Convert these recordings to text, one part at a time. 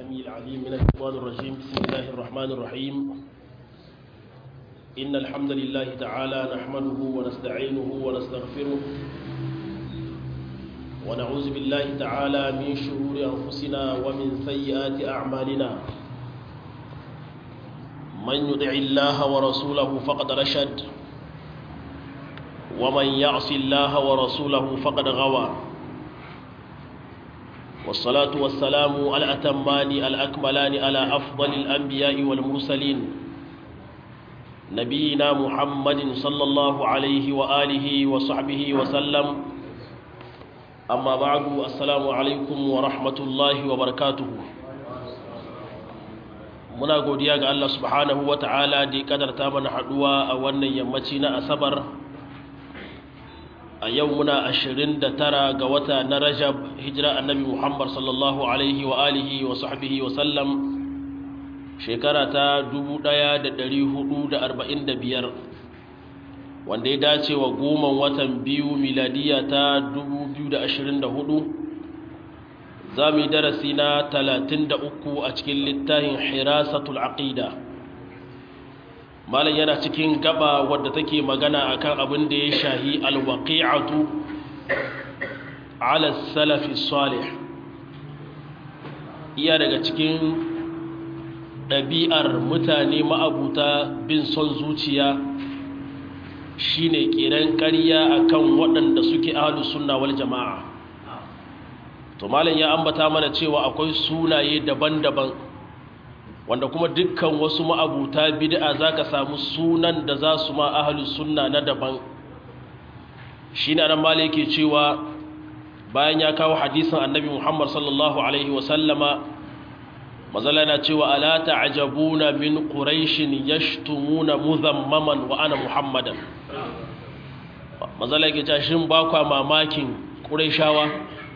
السميع العليم من الشيطان الرجيم بسم الله الرحمن الرحيم إن الحمد لله تعالى نحمده ونستعينه ونستغفره ونعوذ بالله تعالى من شرور أنفسنا ومن سيئات أعمالنا من يطع الله ورسوله فقد رشد ومن يعص الله ورسوله فقد غوى والصلاة والسلام الأتمان الأكملان على أفضل الأنبياء والمرسلين نبينا محمد صلى الله عليه وآله وصحبه وسلم أما بعد السلام عليكم ورحمة الله وبركاته muna godiya ga Allah subhanahu wa ta'ala da ya kadarta mana haduwa a wannan yammaci na asabar a yau muna ashirin da tara ga wata na rajab hijira annabi muhammad sallallahu alaihi wa alihi wa sahbihi wa sallam shekara ta biyar, wanda ya dace wa goma watan biyu miladiya ta hudu, za mu yi darasi na uku a cikin littafin hirasatul aqida malam yana cikin gaba wadda take magana akan abin da ya shahi alwaqi'atu ala salafi salih iya daga cikin ɗabi'ar mutane ma'abuta bin son zuciya shine kiran ƙarya akan waɗanda suke ahlus sunna wal jama'a to malam ya ambata mana cewa akwai sunaye daban-daban wanda kuma dukkan wasu ma'abuta bid'a zaka samu sunan da za su ma ahlus sunna na daban shine ran malam yake cewa bayan ya kawo hadisin annabi Muhammad sallallahu alaihi wa sallama mazala na cewa ala ta'jabuna min quraishin yashtumuna muzammaman wa ana muhammadan mazala yake cewa shin ba kwa mamakin quraishawa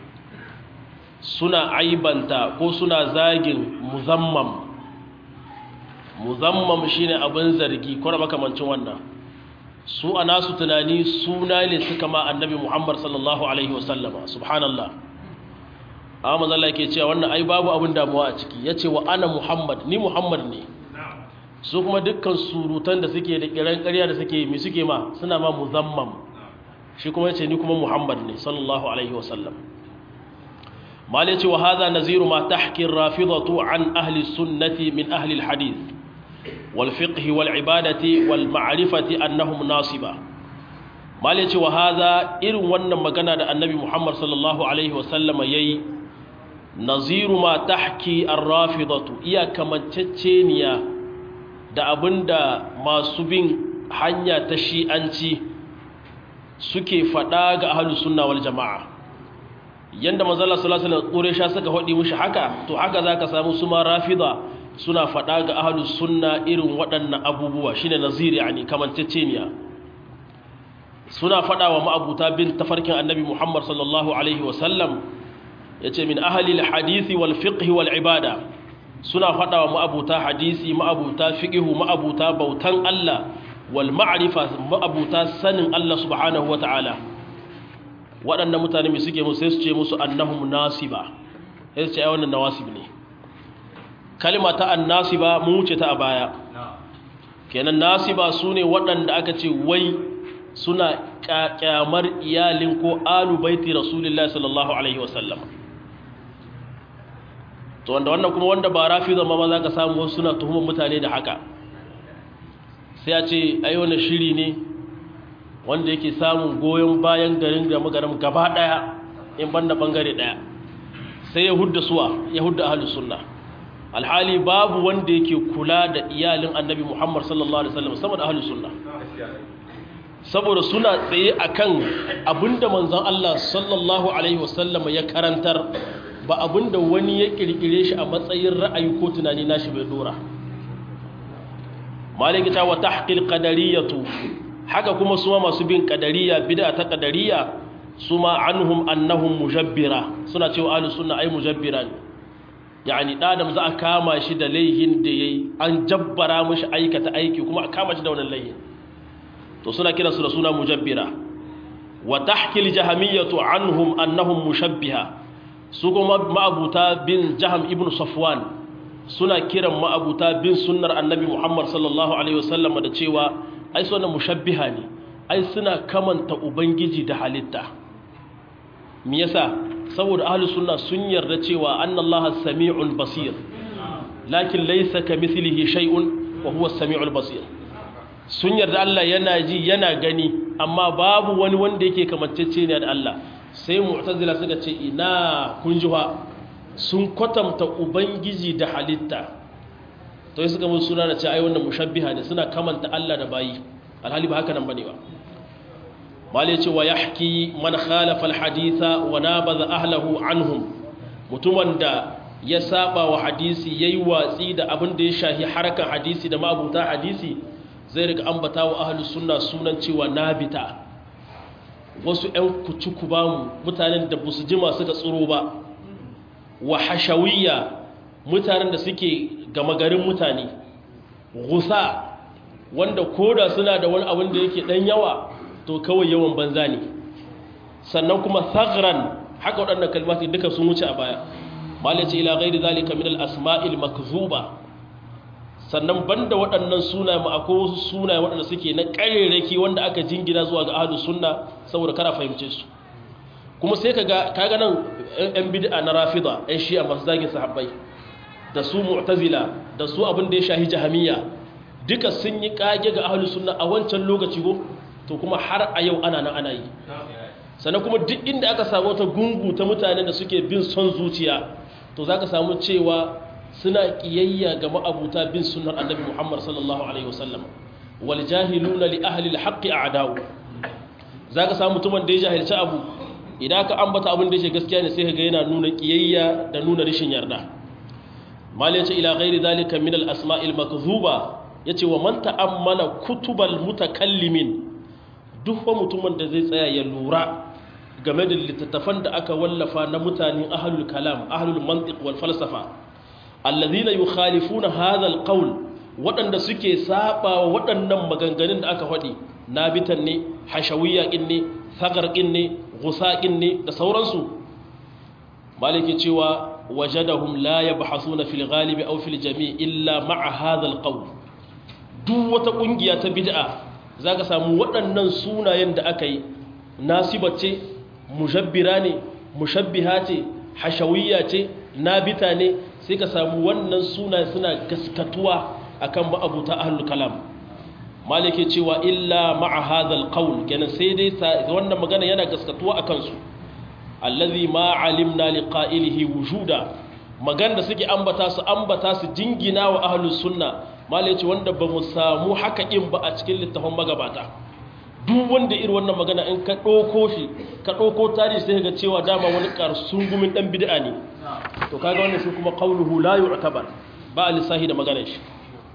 suna aibanta ko suna zagin muzammam muzammam shine abin zargi ko da makamancin wannan su a nasu tunani suna ne suka ma annabi muhammad sallallahu alaihi wasallama subhanallah amma mazalla ke cewa wannan ai babu abin damuwa a ciki ya ce wa ana muhammad ni muhammad ne su kuma dukkan surutan da suke da kiran ƙarya da suke mi suke ma suna ma muzammam shi kuma ya ce ni kuma muhammad ne sallallahu alaihi wasallam malai ce wa haza naziru ma tahkin rafidatu an ahli sunnati min ahli alhadith wal fiqh wal ibadati wal ma'rifati annahum nasiba malai ce wa haza irin wannan magana da annabi muhammad sallallahu alaihi wasallam yayi naziru ma tahki ar-rafidatu iya kamanceceniya da abinda masu bin hanya ta shi'anci suke fada ga ahlus sunna wal jama'a yanda manzala sallallahu alaihi wasallam sha suka hodi mushi haka to haka zaka samu su ma rafida suna fada ga ahlus sunna irin waɗannan abubuwa shine naziri yani kamanceceniya suna fada wa ma'abuta bin tafarkin annabi Muhammad sallallahu alaihi wasallam yace min ahli alhadith wal fiqh wal ibada suna fada wa ma'abuta hadisi ma'abuta fiqh ma'abuta bautan Allah wal ma'rifa ma'abuta sanin Allah subhanahu wataala waɗannan mutane mai suke musu sai su ce musu annahum nasiba sai su ce ai wannan nawasib ne kalma ta annasiba mu wuce ta a baya kenan nasiba su ne waɗanda aka ce wai suna kyamar iyalin ko alu baiti rasulullahi sallallahu alaihi wasallam to wanda wannan kuma wanda ba rafi zama ma za ka samu wasu suna tuhumar mutane da haka sai a ce ai wannan shiri ne wanda yake samun goyon bayan garin da magaram gaba daya in banda bangare daya sai ya hudda suwa ya hudda ahlus sunna alhali babu wanda yake kula da iyalin annabi Muhammad sallallahu alaihi wasallam sama da ahlus sunna saboda suna tsaye akan abinda manzon Allah sallallahu alaihi wasallam ya karantar ba abinda wani ya kirkire shi a matsayin ra'ayi ko tunani nashi bai dora malikita wa tahqil qadariyatu haka kuma suma masu bin kadariya bid'a ta kadariya suma anhum annahum mujabbira suna cewa ahlus sunna ai mujabbira ne yani dadam za a kama shi da laihin da yayi an jabbara mishi aikata aiki kuma a kama shi da wannan laihin to suna kiransu da suna mujabbira wa tahkil jahamiyatu anhum annahum mushabbiha su kuma ma'abuta bin jaham ibn safwan suna kiran ma'abuta bin sunnar annabi Muhammad sallallahu alaihi wasallam da cewa ai suna mushabbiha ne ai suna kamanta ubangiji da halitta me yasa saboda ahlus sunna sun yarda cewa annallaha sami'un basir lakin laysa kamithlihi shay'un wa huwa as-sami'ul basir sun yarda Allah yana ji yana gani amma babu wani wanda yake kamantacce ne da Allah sai mu'tazila suka ce ina kun ji sun kwatanta ubangiji da halitta to yi suka musu suna da ce ai wannan mushabbiha ne suna kamanta Allah da bayi alhali ba haka nan bane ba malai ce wa yahki man khalafa alhaditha wa nabadha ahlahu anhum mutumin da ya saba wa hadisi yayi watsi da abin da ya shahi harakan hadisi da mabuta hadisi zai rika ambata wa ahlus sunna sunan cewa nabita wasu ƴan kucuku bamu mutanen da busu jima suka tsiro ba wa hashawiyya mutanen da suke gama garin mutane gusa wanda koda suna da wani abin da yake dan yawa to kawai yawan banza ne sannan kuma thagran haka waɗannan kalmati duka sun wuce a baya malaci ila ghairi zalika min al-asma'il makzuba sannan banda waɗannan sunaye mu akwai wasu sunaye waɗanda suke na ƙarerake wanda aka jingina zuwa ga ahlus sunna saboda kara fahimce su kuma sai kaga kaga nan ɗan bid'a na rafida ɗan shi'a masu zagin sahabbai da su mu'tazila da su abin da ya shahi jahamiyya duka sun yi kage ga ahlus sunna a wancan lokaci go to kuma har a yau ana nan ana yi sannan kuma duk inda aka samu wata gungu ta mutane da suke bin son zuciya to zaka samu cewa suna kiyayya ga ma'abuta bin sunnar annabi Muhammad sallallahu alaihi wasallam wal jahiluna li ahli al haqqi a'da'u zaka samu mutumin da ya jahilci abu idan ka ambata abin da yake gaskiya ne sai ka ga yana nuna kiyayya da nuna rishin yarda mal yace ila ghairi zalika min al asma'il makdhuba yace wa man ta'ammala kutubal mutakallimin duk wa mutumin da zai tsaya ya lura game da littattafan da aka wallafa na mutanen ahlul kalam ahlul mantiq wal falsafa alladhina yukhalifuna hadha al qawl waɗanda suke saba waɗannan maganganun da aka faɗi nabitan ne hashawiyya kin ne sagar kin ne gusa kin ne da sauransu maliki cewa wajadahum la yabhasuna fil ghalibi aw fil jami' illa ma'a hadha al qawl duk wata kungiya ta bid'a zaka samu waɗannan sunayen da aka yi nasiba ce mujabbira ne mushabbiha ce hashawiyya ce nabita ne sai ka samu wannan sunaye suna gaskatuwa akan ma'abuta ahlul kalam malike cewa illa ma'a hadha alqawl kenan sai dai wannan magana yana gaskatuwa akan su allazi ma alimna liqa'ilihi wujuda magana da suke ambata su ambata su jingina wa ahlus sunna malike wanda ba mu samu haka in ba a cikin littafin magabata duk wanda irin wannan magana in ka ɗauko shi ka ɗauko tarihi sai ga cewa dama wani sungumin ɗan bid'a ne to kaga wannan shi kuma qawluhu la yu'tabar ba lisahi da maganar shi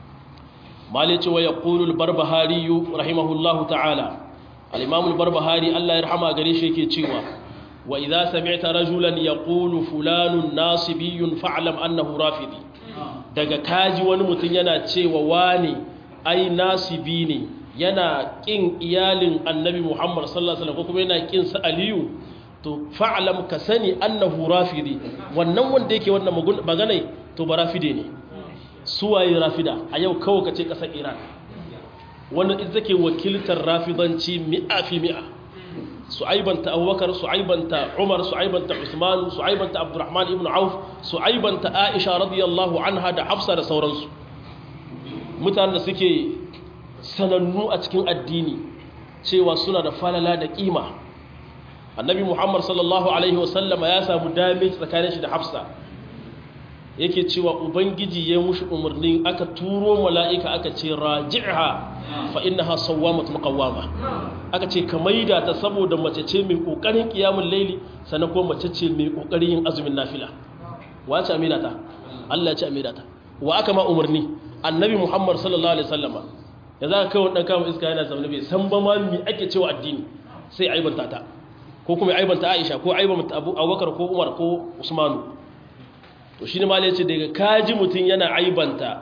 malice wa yaqulu al-barbahari rahimahullahu ta'ala al-imam al-barbahari Allah ya rahama gare shi yake cewa wa idza sami'ta rajulan yaqulu fulanun nasibiyyun fa'lam annahu rafidi daga kaji wani mutum yana cewa wani ai nasibi ne yana ƙin iyalin annabi Muhammad sallallahu Alaihi wasallam ko kuma yana ƙin sa aliyu to fa'alam ka sani annahu rafidi wannan wanda yake wannan magana to ba rafide ne suwaye rafida a yau kawai ka ce ƙasar iran wannan ita take wakiltar rafidanci mi'a fi mi'a su aibanta abubakar su aibanta umar su aibanta usman su aibanta abdurrahman ibn auf su aibanta aisha radiyallahu anha da hafsa da sauransu mutanen da suke sanannu a cikin addini cewa suna da falala da kima annabi muhammad sallallahu alaihi wasallama ya samu damage tsakanin shi da hafsa yake cewa ubangiji ya mushi umarni aka turo mala'ika aka ce raji'ha fa innaha sawwamatun qawwama aka ce ka maida ta saboda mace ce mai kokarin kiyamul laili sannan kuma mace ce mai kokarin yin azumin nafila wace amina ta Allah ya ce amina ta wa aka ma umarni annabi muhammad sallallahu alaihi wasallama ya za ka kai ɗan kama iska yana zaune bai san ba ma mi ake cewa addini sai aibanta ta ko kuma aibanta aisha ko aibanta abubakar ko umar ko usmanu to shi ne ma ce daga kaji mutum yana aibanta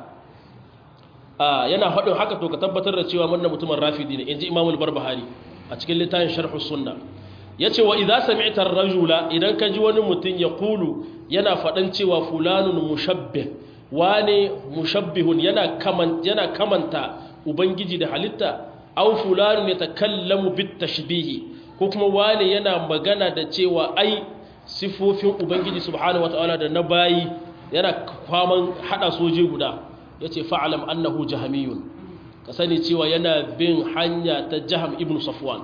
yana faɗin haka to ka tabbatar da cewa wannan mutumin rafidi ne in ji imamul barbahari a cikin littafin sharhu sunna ya ce wa idza sami'ta rajula idan ka ji wani mutum ya kulu yana faɗan cewa fulanun mushabbih wane mushabbihun yana kaman yana kamanta ubangiji da halitta aw fulanu yatakallamu bit tashbihi ko kuma wane yana magana da cewa ai sifofin ubangiji subhanahu wataala da na bayi yana kwaman hada soje guda yace fa'alam annahu jahamiyun ka sani cewa yana bin hanya ta jaham ibn safwan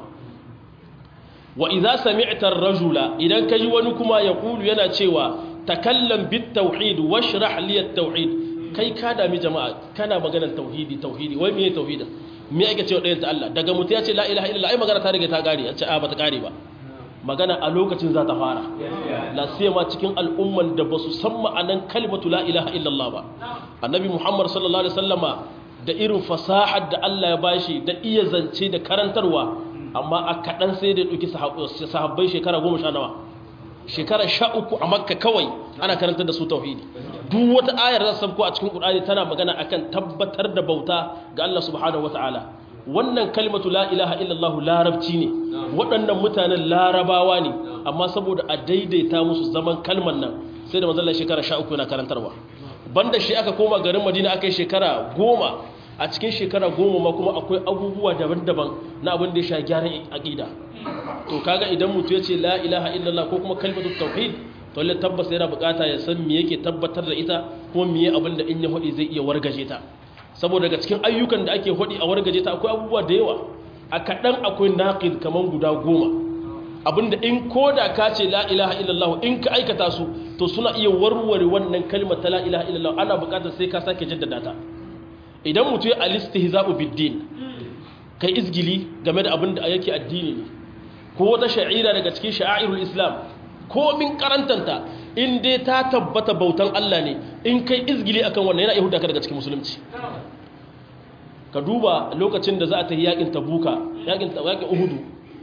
wa idza sami'ta ar-rajula idan kaji wani kuma ya kulu yana cewa takallam bit tauhid washrah li at-tauhid kai ka dami jama'a kana maganar tauhidi tauhidi wai meye tauhidin me ake cewa ɗayan ta Allah daga mutu ya ce la ilaha illallah ai magana ta rage ta gare a ce a bata kare ba magana a lokacin za ta fara la siyama cikin al'umman da basu san ma'anan kalimatu la ilaha illallah ba annabi muhammad sallallahu alaihi wasallama da irin fasahar da Allah ya bashi da iya zance da karantarwa amma a kaɗan sai da ɗauki sahabbai shekara goma sha nawa shekara sha uku a makka kawai ana karantar da su tauhidi duk wata ayar da sabko a cikin ƙur'ani tana magana akan tabbatar da bauta ga Allah subhanahu wataala wannan kalmatu la ilaha illallah larabci ne waɗannan mutanen larabawa ne amma saboda a daidaita musu zaman kalman nan sai da manzon shekara sha uku yana karantarwa banda shi aka koma garin madina aka yi shekara goma a cikin shekara goma ma kuma akwai abubuwa daban-daban na abin da ya sha gyaran aƙida to kaga idan mutu ya ce la ilaha illallah ko kuma kalmatu tauhid to lalle tabbas yana bukata ya san me yake tabbatar da ita kuma me abin da in ya hodi zai iya wargaje ta saboda daga cikin ayyukan da ake hodi a wargaje ta akwai abubuwa da yawa a kaɗan akwai naqid kaman guda goma abinda in koda ka ce la ilaha illallah in ka aikata su to suna iya warware wannan kalmar ta la ilaha illallah ana bukatar sai ka sake jaddada ta idan mutu ya alistihza'u biddin kai izgili game da abin da yake addini ne ko wata sha'ira daga cikin sha'airul islam ko min karantanta in dai ta tabbata bautan Allah ne in kai izgili akan wannan yana yahuda ka daga cikin musulunci ka duba lokacin da za a tafi yakin tabuka yakin yakin uhudu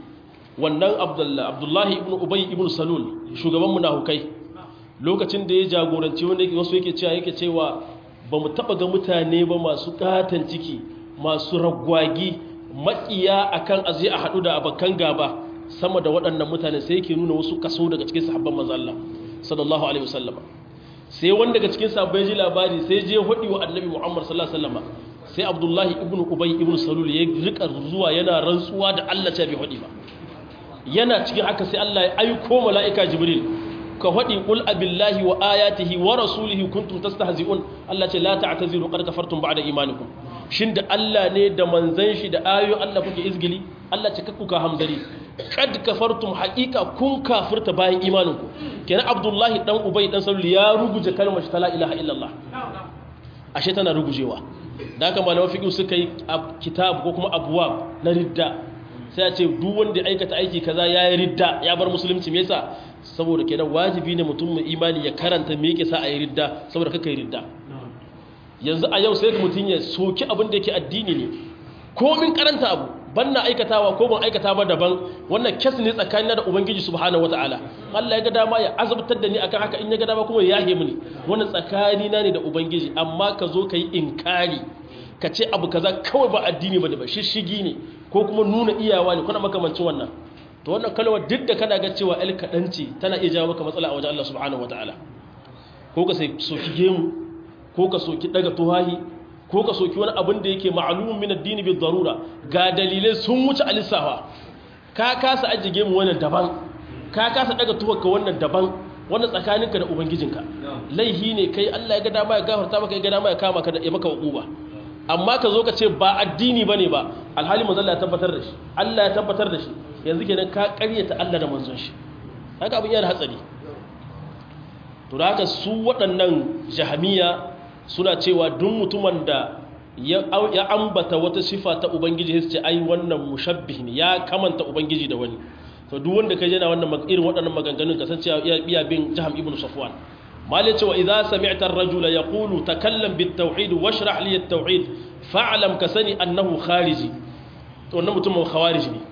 wannan abdullahi ibn ubay ibn salul shugaban munafukai lokacin da ya jagoranci wanda wasu yake cewa yake cewa ba mu taɓa ga mutane ba masu ƙatan ciki masu ragwagi maƙiya akan aje a haɗu da abokan gaba sama da waɗannan mutane sai yake nuna wasu kaso daga cikin sahabban manzo Allah sallallahu alaihi wasallam sai wanda daga cikin sahabbai ji labari sai je hudi wa annabi Muhammad sallallahu alaihi wasallam sai Abdullahi ibn Ubay ibn Salul ya rika zuwa yana rantsuwa da Allah ta bi hudi ba yana cikin haka sai Allah ya aiko mala'ika Jibril ka faɗi ƙul abillahi wa ayatihi wa rasulihi kuntum tastahzi'un Allah ce la ta'taziru qad kafartum ba'da imanikum shin da Allah ne da manzon shi da ayoyin Allah kuke izgili Allah ce kakkuka hamzari kad kafartum haqiqa kun kafirta bayan imaninku kenan Abdullahi dan Ubay dan Salul ya ruguje kalmar la ilaha illallah ashe tana rugujewa da haka malaman fiqh suka yi kitab ko kuma abwab na ridda sai a ce duk wanda ya aikata aiki kaza ya yi ridda ya bar musulunci me yasa saboda kenan wajibi ne mutum mai imani ya karanta me yake sa a yi ridda saboda kaka yi ridda yanzu a yau sai mutum ya soki abin da yake addini ne komin karanta abu ban na aikatawa ko ban aikata ba daban wannan kes ne tsakanin da ubangiji subhanahu wataala Allah ya ga dama ya azabtar da ni akan haka in ya ga dama kuma ya yahe mini wannan tsakani na ne da ubangiji amma ka zo ka yi inkari ka ce abu kaza kawai ba addini bane ba shishigi ne ko kuma nuna iyawa ne kuna makamancin wannan to wannan kalmar duk da kana ga cewa el kadanci tana iya jawo maka matsala a wajen Allah subhanahu wataala ko ka sai soki gemu ko ka soki daga tuhahi ko ka soki wani abin da yake ma'lumun min ad-din bi darura ga dalilai sun wuce alisawa ka kasa ajiye mu wannan daban ka kasa daga tuwarka wannan daban wannan tsakaninka da ubangijinka laihi ne kai Allah ya ga dama ya gafarta maka ya ga dama ya kama ka da ya maka hukuba amma ka zo ka ce ba addini bane ba alhali manzon Allah ya tabbatar da shi Allah ya tabbatar da shi yanzu kenan ka ƙaryata Allah da manzon shi haka abin yana hatsari to da haka su waɗannan jahamiya suna cewa duk mutumin da ya ambata wata sifa ta ubangiji sai ce ai wannan mushabbih ne ya kamanta ubangiji da wani to duk wanda kai yana wannan irin waɗannan maganganun kasancewa iya bin jaham ibnu safwan malai cewa idza sami'ta ar-rajula yaqulu takallam bit-tauhid washrah li at-tauhid fa'lam ka sani annahu khariji to wannan mutumin khawarij ne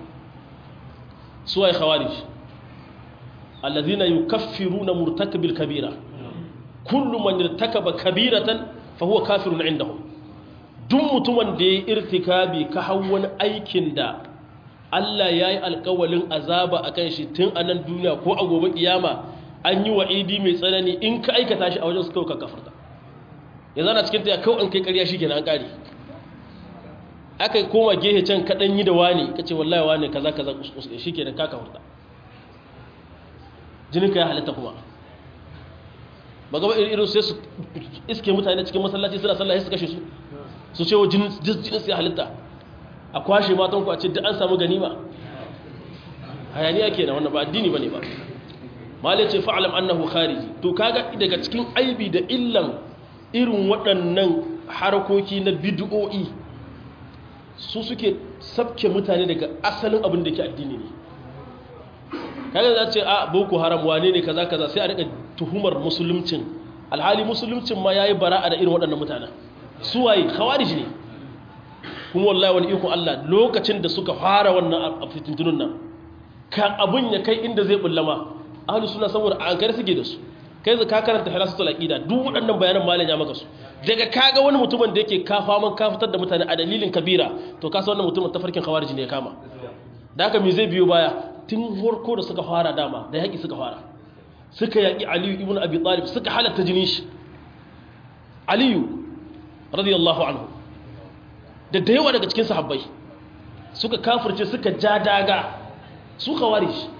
suwai khawarij alladhina yukaffiruna murtakabil kabira kullu man irtakaba kabiratan fa huwa kafirun indahum duk mutumin da ya irtikabi ka hau wani aikin da Allah ya yi alkawalin azaba a kan shi tun a nan duniya ko a gobe kiyama an yi wa'idi mai tsanani in ka aikata shi a wajen su kawai kafarta yanzu ana cikin ta kawai an kai ƙarya shi kenan an ƙare aka koma gehe can kaɗan yi da wani ka ce wallahi wani kaza kaza shi kenan kaka hurta jininka ya halitta kuma ba gaba irin sai su iske mutane cikin masallaci suna sallah su kashe su su ce wa jinin su ya halitta a kwashe matan ku a ce duk an samu ganima hayaniya ke na wannan ba addini ba ne ba malai ce fa'alam annahu khariji to kaga daga cikin aibi da illan irin waɗannan harkoki na bid'o'i su suke sabke mutane daga asalin abin da ke addini ne kaga za ce a boko haram wane ne kaza kaza sai a rika tuhumar musuluncin alhali musuluncin ma yayi bara'a da irin waɗannan mutanen su waye khawarij ne kuma wallahi wani iko Allah lokacin da suka fara wannan fitintunun nan kan abun ya kai inda zai bullama ahlus sunna saboda an kare suke da su kai zaka karanta hilasatul aqida duk waɗannan bayanan malam ya maka su daga kaga wani mutumin da yake kafa man ka fitar da mutane a dalilin kabira to ka san wannan mutumin tafarkin khawarij ne ya kama da haka me zai biyo baya tun farko da suka fara dama da yaƙi suka fara suka yaƙi aliyu ibn abi talib suka halatta jinin shi aliyu radiyallahu anhu da da yawa daga cikin sahabbai suka kafirce suka ja daga su khawarij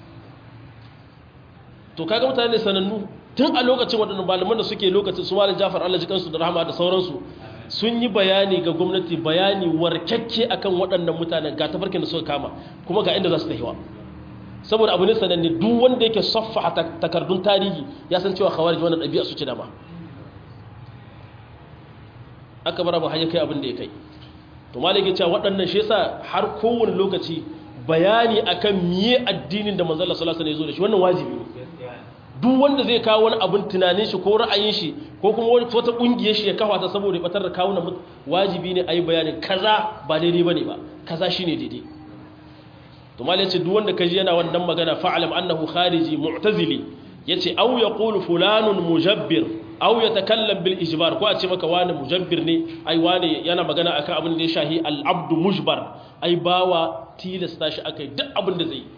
to kaga mutane sanannu tun a lokacin waɗannan malaman da suke lokacin su malam Jafar Allah jikansu da rahama da sauransu sun yi bayani ga gwamnati bayani warkakke akan waɗannan mutanen ga tafarkin da suka kama kuma ga inda za su tafiwa saboda abu ne sananne duk wanda yake saffa takardun tarihi ya san cewa khawarij wannan ɗabi'a su ce dama aka bar abu har ya kai abin da ya kai to malaki cewa waɗannan shi yasa har kowane lokaci bayani akan miye addinin da manzon Allah sallallahu alaihi wasallam ya zo da shi wannan wajibi ne duk wanda zai kawo wani abin tunanin shi ko ra'ayin shi ko kuma wata kungiyar shi ya kafa ta saboda ya batar da kawunan wajibi ne a yi bayanin kaza ba daidai ba ne ba kaza shi ne daidai to mal yace duk wanda kaji yana wannan magana fa'alam annahu khariji mu'tazili yace aw yaqulu fulanun mujabbir aw yatakallam bil ijbar ko a ce maka wani mujabbir ne ai wani yana magana akan abin da ya shahi al abdu mujbar ai bawa tilasta shi akai duk abin da zai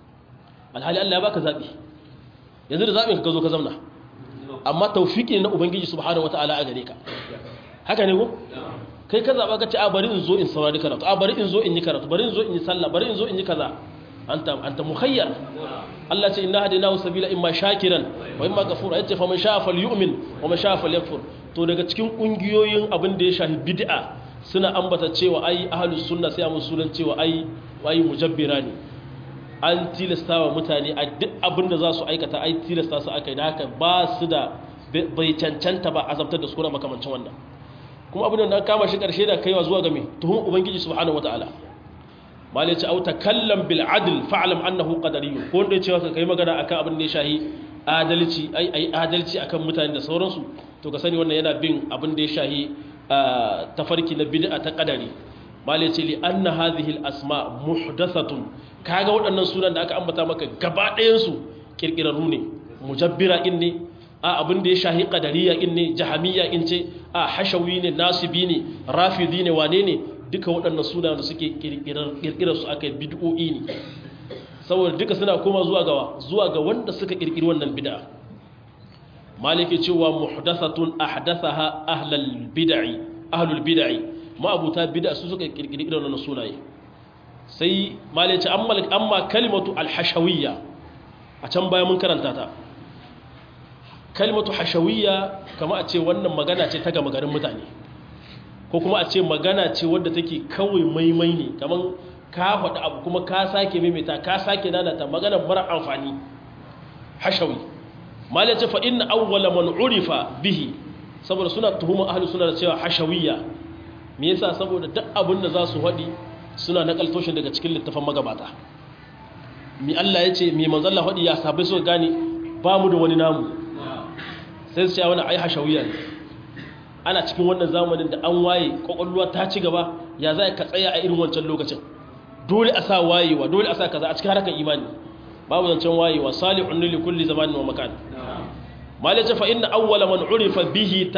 alhali Allah ya baka zabi yanzu da zaɓin ka zo ka zamna amma taufiki ne na ubangiji subhanahu wata'ala a gare ka haka ne ko kai ka zaɓa ka ce a bari in zo in saurari karatu a bari in zo in yi karatu bari in zo in yi sallah bari in zo in yi kaza anta anta mukhayyar Allah ce inna hadaynahu sabila imma shakiran wa imma kafura yace fa man sha'a falyu'min wa man sha'a falyakfur to daga cikin kungiyoyin abin da ya shafi bid'a suna ambata cewa ai ahlus sunna sai amun sunan cewa ai wai mujabbira ne an tilasta wa mutane a duk abin da za su aikata ai tilasta su aka yi da haka ba su da bai cancanta ba azabtar da su kuna makamancin wannan kuma abin da kama shi karshe da kaiwa zuwa game tuhum ubangiji subhanahu wataala mal yace au takallam bil adl fa'lam annahu qadariyun ko wanda yace ka kai magana akan abin da ya shahi adalci ai ai adalci akan mutane da sauransu to ka sani wannan yana bin abin da ya shahi tafarki na bid'a ta qadari mal yace li anna hadhihi al asma muhdathatun kaga waɗannan sunan da aka ambata maka gaba ɗayansu ƙirƙirarru ne mujabbira in ne a abin da ya shahi ƙadariya in ne jahamiya in ce a hashawi ne nasibi ne rafidi ne wane ne duka waɗannan suna da suke ƙirƙirar su aka bid'o'i ne saboda duka suna koma zuwa gawa zuwa ga wanda suka ƙirƙiri wannan bid'a maliki cewa muhdathatun ahdathaha ahlul bid'i ahlul bid'i ma'abuta bid'a su suka ƙirƙiri irin wannan sunaye sai malice amma kalimatu alhashawiyya a can baya mun karanta ta kalimatu hashawiyya kama a ce wannan magana ce ta gama garin mutane ko kuma a ce magana ce wadda take kawai maimai ne kamar ka faɗi abu kuma ka sake maimaita ka sake nanata magana mara amfani hashawi malice fa inna awwala man urifa bihi saboda suna tuhuma ahli suna da cewa hashawiyya me yasa saboda duk abin da za su faɗi suna nakalto shi daga cikin littafin magabata mi Allah ya ce mi manzalla faɗi ya sabai suka gane ba mu da wani namu sai su ce wani ai hashawiya ne ana cikin wannan zamanin da an waye kwakwalwa ta ci gaba ya za ka tsaya a irin wancan lokacin dole a sa wayewa dole a sa kaza a cikin harkar imani babu zancen wayewa salihun li kulli zamanin wa makan malaja fa inna awwala man urifa bihi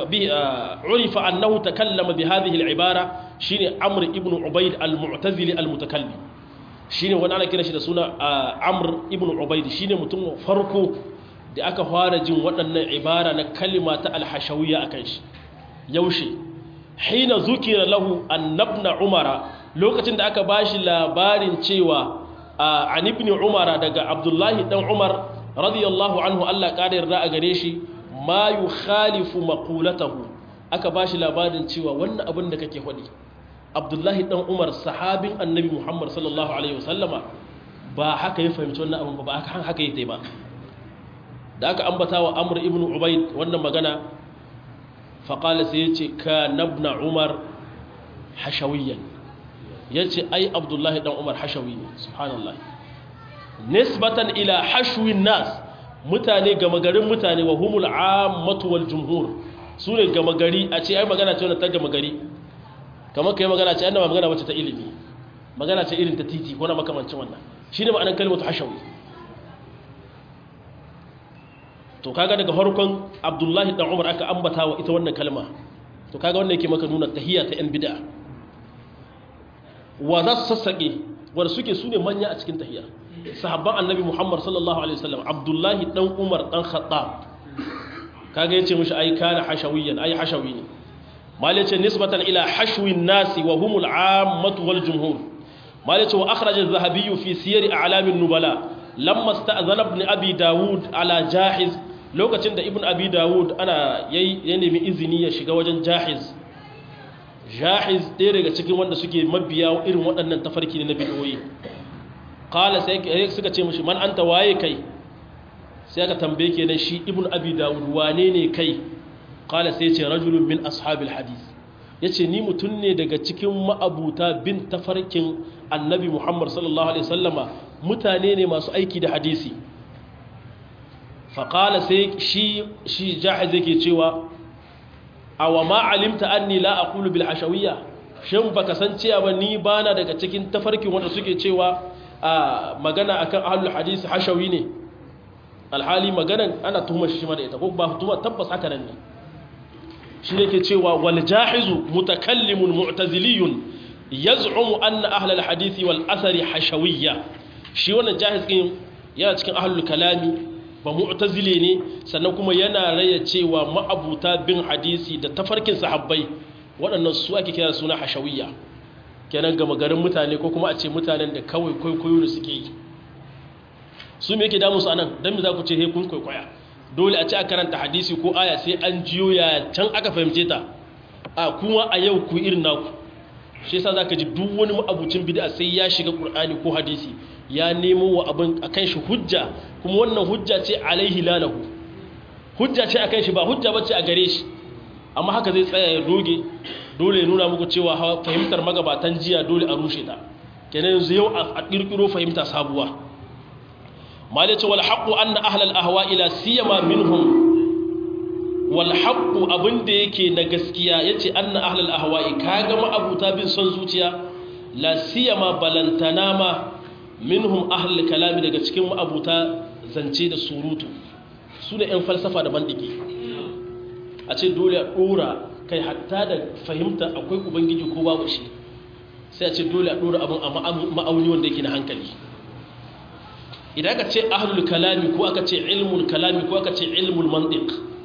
urifa annahu takallama bi hadhihi al-ibara shine amr ibn ubayd al-mu'tazili al-mutakallim shine wani ana kira shi da suna amr ibn ubayd shine mutum farko da aka fara jin waɗannan ibara na kalima ta alhashawiyya akan shi yaushe hina zukira lahu annabna umara lokacin da aka bashi labarin cewa an ibn umara daga abdullahi dan umar radiyallahu anhu Allah kada yarda a gare shi ma yukhalifu maqulatahu aka bashi labarin cewa wannan abin da kake faɗi abdullahi dan umar sahabin annabi muhammad sallallahu alaihi wasallama ba haka ya fahimci wannan abin ba ba haka haka yake ba da aka ambata wa amr ibn ubayd wannan magana faƙala sai ya ce ka nabna umar hashawiyan ya ce ai abdullahi ɗan umar hashawi ne subhanallah nisbatan ila hashwin nas mutane gama garin mutane wa humul ammatu wal jumhur su ne gama gari a ce ai magana ce wannan ta gama gari kamar kai magana ce annaba magana wacce ta ilimi magana ce irin ta titi ko na makamancin wannan shine ma'anar kalmatu hashawi to kaga daga farkon abdullahi dan umar aka ambata wa ita wannan kalma to kaga wannan yake maka nuna tahiyya ta yan bid'a wa za su sassaƙe wanda suke su ne manya a cikin tahiyya sahabban annabi muhammad sallallahu alaihi wasallam abdullahi dan umar dan khattab kaga yace mishi ai kana hashawiyan ai hashawi ne mal yace nisbatan ila hashwin nasi wa humul ammatu wal jumhur mal yace wa akhraj az-zahabi fi siyar a'lam an-nubala lamma sta'zana ibn abi daud ala jahiz lokacin da ibn abi dawud ana ya nemi izini ya shiga wajen jahiz jahiz ɗaya daga cikin wanda suke mabiya irin waɗannan tafarki ne na bidiyoyi kala sai suka ce mashi man an ta waye kai sai aka tambaye kenan shi ibn abi dawud wane ne kai kala sai ce rajulun min ashabil hadis ya ce ni mutum ne daga cikin ma'abuta bin tafarkin annabi muhammad sallallahu alaihi sallama mutane ne masu aiki da hadisi faƙala sai shi shi jahiz yake cewa a wa ma'alimta anni la aqulu bil hashawiyya shin baka san cewa ba ni bana daga cikin tafarkin wanda suke cewa a magana akan ahlul hadisi hashawi ne alhali maganan ana tuhumar shi ma da ita ko ba tuhuma tabbas haka nan ne shi yake cewa wal jahizu mutakallimun mu'taziliyun yaz'umu anna ahlul hadisi wal athari hashawiyya shi wannan jahiz din yana cikin ahlul kalami ba mu'tazile ne sannan kuma yana raya cewa ma'abuta bin hadisi da tafarkin sahabbai waɗannan su ake kira suna hashawiyya kenan gama garin mutane ko kuma a ce mutanen da kawai kwaikwayo da suke yi su me yake damu su anan dan me za ku ce he kun kwaikwaya dole a ce a karanta hadisi ko aya sai an jiyo ya can aka fahimce ta a kuma a yau ku irin naku shi yasa zaka ji duk wani ma'abucin bid'a sai ya shiga qur'ani ko hadisi ya nemo wa abin akan shi hujja kuma wannan hujja ce alaihi lalahu hujja ce akan shi ba hujja bace a gare shi amma haka zai tsaya ya doge dole ya nuna muku cewa fahimtar magabatan jiya dole a rushe ta kenan yanzu yau a kirkiro fahimta sabuwa malice wal haqqu anna ahlal ahwa ila siyama minhum wal haqqu abinda yake na gaskiya yace anna ahlal ahwa'i kaga ma abuta bin son zuciya la siyama balantana ma minhum ahlul kalami daga cikin ma'abuta zance da surutu su ne 'yan falsafa da mandiki a ce dole a ɗora kai hatta da fahimta akwai ubangiji ko babu shi sai a ce dole a ɗora abin a ma'auni wanda yake na hankali idan aka ce ahlul kalami ko aka ce ilmul kalami ko aka ce ilmul mantiq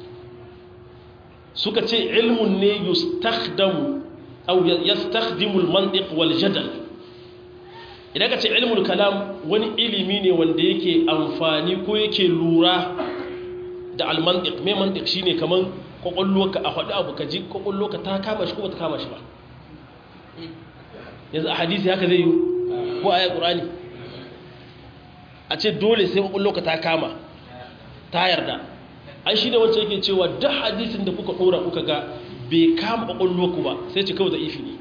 suka ce ilmun ne yustakhdamu aw yastakhdimu al-mantiq wal jadal idan ka ce ilmul kalam wani ilimi ne wanda yake amfani ko yake lura da almantik mai mantik shine kaman kwakwalloka a faɗi abu ka ji kwakwalloka ta kama shi ko ba ta kama shi ba yanzu a hadisi haka zai yi ko a yi ƙurani a ce dole sai kwakwalloka ta kama ta yarda an shi da wancan yake cewa duk hadisin da kuka ɗora kuka ga bai kama kwakwalloku ba sai ce kawai da ifi ne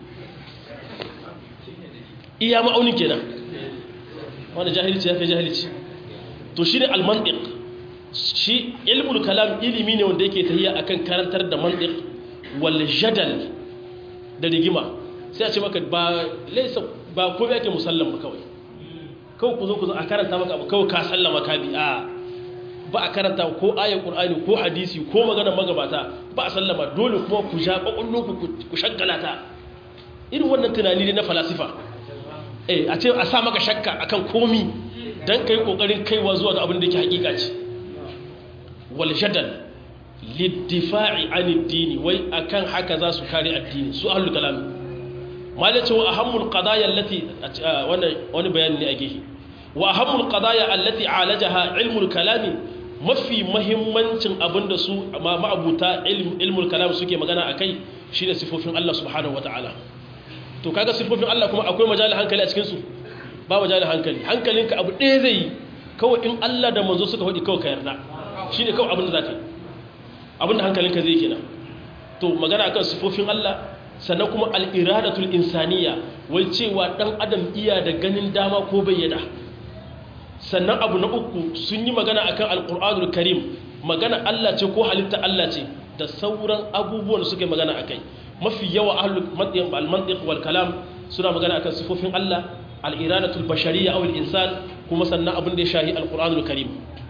iya ma'aunin kenan wanda jahilci ya kai jahilci to shi ne almantik shi ilmul kalam ilimi ne wanda yake tahiya akan karantar da mantik wal jadal da rigima sai a ce maka ba laisa ba ko yake musallam ba kawai kawai ku zo ku zo a karanta maka abu kawai ka sallama ka bi a ba a karanta ko ayar qur'ani ko hadisi ko magana magabata ba a sallama dole kuma ku ja kwakwallo ku shaggala ta irin wannan tunani ne na falasifa eh a ce a sa maka shakka akan komi dan kai kokarin kaiwa zuwa ga abin da yake hakika ce wal jadal liddifa'i an addini wai akan haka za su kare addini su ahlul kalam malace wa ahammul qadaya allati wani bayani ne a gehe wa ahammul qadaya allati alajaha ilmul kalami mafi mahimmancin abinda su ma'abuta ilmul kalam suke magana akai shine sifofin Allah subhanahu wataala to kaga sifofin Allah kuma akwai majalin hankali a cikin su ba majalin hankali hankalinka abu ɗaya zai yi kawai in Allah da manzo suka faɗi kawai ka yarda shine kawai abin da zaka yi abin da hankalinka zai kenan to magana akan sifofin Allah sannan kuma al-iradatul insaniya wai cewa dan adam iya da ganin dama ko bayyana sannan abu na uku sun yi magana akan alkur'anul karim magana Allah ce ko halitta Allah ce da sauran abubuwan da suka yi magana akai mafi yawa ahlul mantiq wal kalam suna magana akan sifofin Allah al-iradatul bashariyya aw al-insan kuma sannan abin da ya shahi alkur'anul karim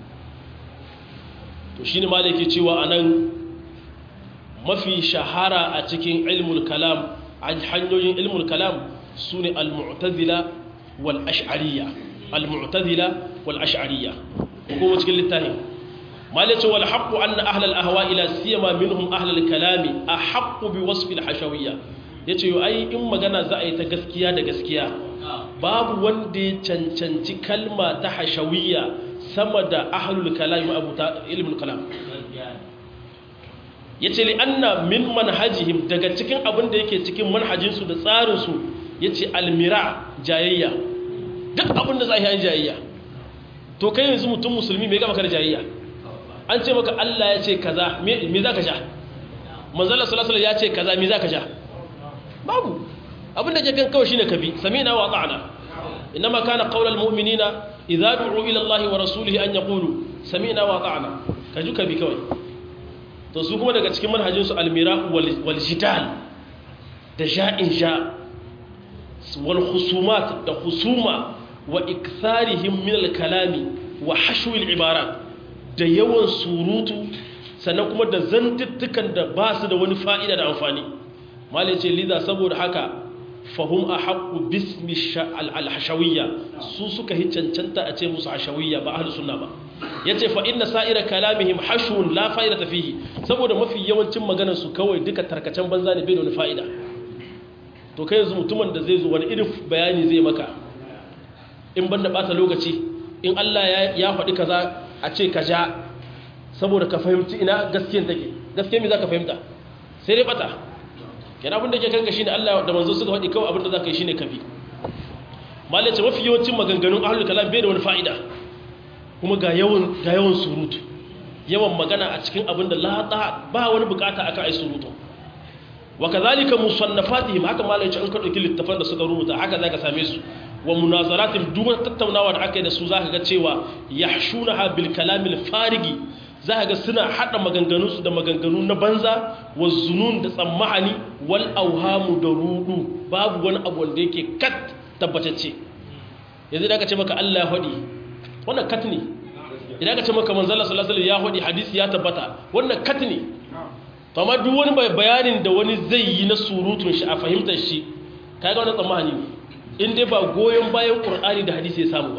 to shine malaki cewa anan mafi shahara a cikin ilmul kalam hanyoyin ilmul kalam sune al-mu'tazila wal ash'ariyya المعتزلة والأشعرية وقوم تقول للتاني ما ليش هو الحق أن أهل الأهواء لا سيما منهم أهل الكلام أحق بوصف الحشوية yace yo ai in magana za a yi ta gaskiya da gaskiya babu wanda ya cancanci kalma ta hashawiyya sama da ahlul kalam abu ta ilmul kalam yace li anna min manhajihim daga cikin abin da yake cikin manhajinsu da tsarinsu yace almira jayayya duk abin da za a yi jayayya to kai yanzu mutum musulmi mai gama kar jayayya an ce maka Allah ya ce kaza me za ka sha manzala salasala ya ce kaza me za ka sha babu abin da ke kan kawai shine kabi samina wa ta'ana inma kana qaulal mu'minina idza du'u ila Allah wa rasulihi an yaqulu samina wa ta'ana kaju kabi kawai to su kuma daga cikin manhajin su almira wal jidal da ja'in ja wal khusumat da khusuma wa iktharihim min al-kalami wa hashwi al-ibarat da yawan surutu sannan kuma da zantuttukan da ba su da wani fa'ida da amfani malai ce liza saboda haka fahum ahqqu bismi al-hashawiyya su suka hi cancanta a ce musu hashawiyya ba ahlus sunna ba yace fa inna sa'ira kalamihim hashwun la fa'idata fihi saboda mafi yawancin maganar su kawai duka tarkacen banza ne bai da wani fa'ida to kai yanzu mutumin da zai zo wani irin bayani zai maka in banda bata lokaci in Allah ya faɗi kaza a ce ka ja saboda ka fahimci ina gaskiyar take gaskiyar me za ka fahimta sai dai bata kenan abin da ke kanka shine Allah da manzo suka faɗi kawai abin da za ka yi shine kafi malai ce mafi yawancin maganganun ahlul kalam bai da wani fa'ida kuma ga yawan ga yawan surutu yawan magana a cikin abin da la ba wani bukata aka ai surutu wa kazalika musannafatihim haka malai ce an ka dauki littafan da suka rubuta haka zaka same su wa munazaratin duk wata tattaunawa da aka yi da su zaka ga cewa yahshunaha bil kalamil farigi zaka ga suna hada maganganu su da maganganu na banza wa zunun da tsammahani wal awhamu da rudu babu wani abu wanda yake kat tabbatacce yanzu da aka ce maka Allah ya hadi wannan kat ne idan aka ce maka manzo Allah sallallahu alaihi wasallam ya hadi hadisi ya tabbata wannan kat ne to amma duk wani bayanin da wani zai yi na surutun shi a fahimtar shi kaga wannan tsammani ne in dai ba goyon bayan ƙur'ani da hadisi ya samu ba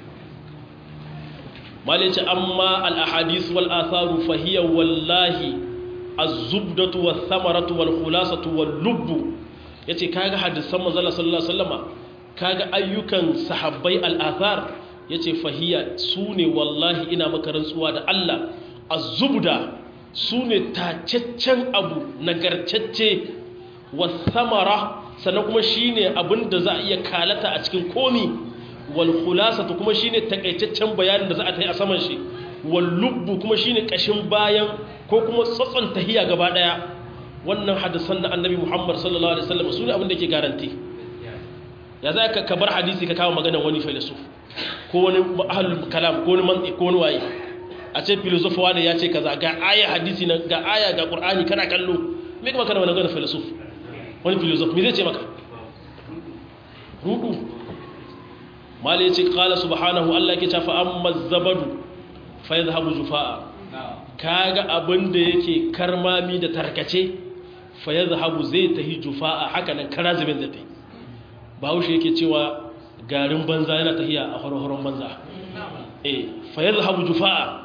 malai ce amma al'ahadis wal atharu fahiyya wallahi az-zubdatu was samaratu wal khulasatu wal lubbu yace kaga hadisan manzon sallallahu alaihi wasallama kaga ayyukan sahabbai al-athar yace fahiyya sune wallahi ina maka rantsuwa da Allah az-zubda sune tacaccen abu nagartacce was samara sannan kuma shine abin da za a iya kalata a cikin komi wal khulasatu kuma shine takaitaccen bayanin da za a ta yi a saman shi wal lubbu kuma shine kashin bayan ko kuma tsatson tahiya gaba daya wannan hadisan da annabi Muhammad sallallahu alaihi wasallam sune abin da yake garanti ya za ka kabar hadisi ka kawo maganar wani filosof ko wani ahlul kalam ko wani mantiq ko wani waye a ce filosof wani ya ce kaza ga aya hadisi na ga aya ga qur'ani kana kallo me kuma kana maganar filosof wani filosof me zai ce maka rudu mali ya ce kala subhanahu Allah ke tafi amma zabadu fa ya zahabu jufa'a kaga abin da yake karmami da tarkace fa ya zahabu zai tahi jufa'a haka nan kara zubin zai bahaushe yake cewa garin banza yana tahiya a horohoron banza eh fa ya zahabu jufa'a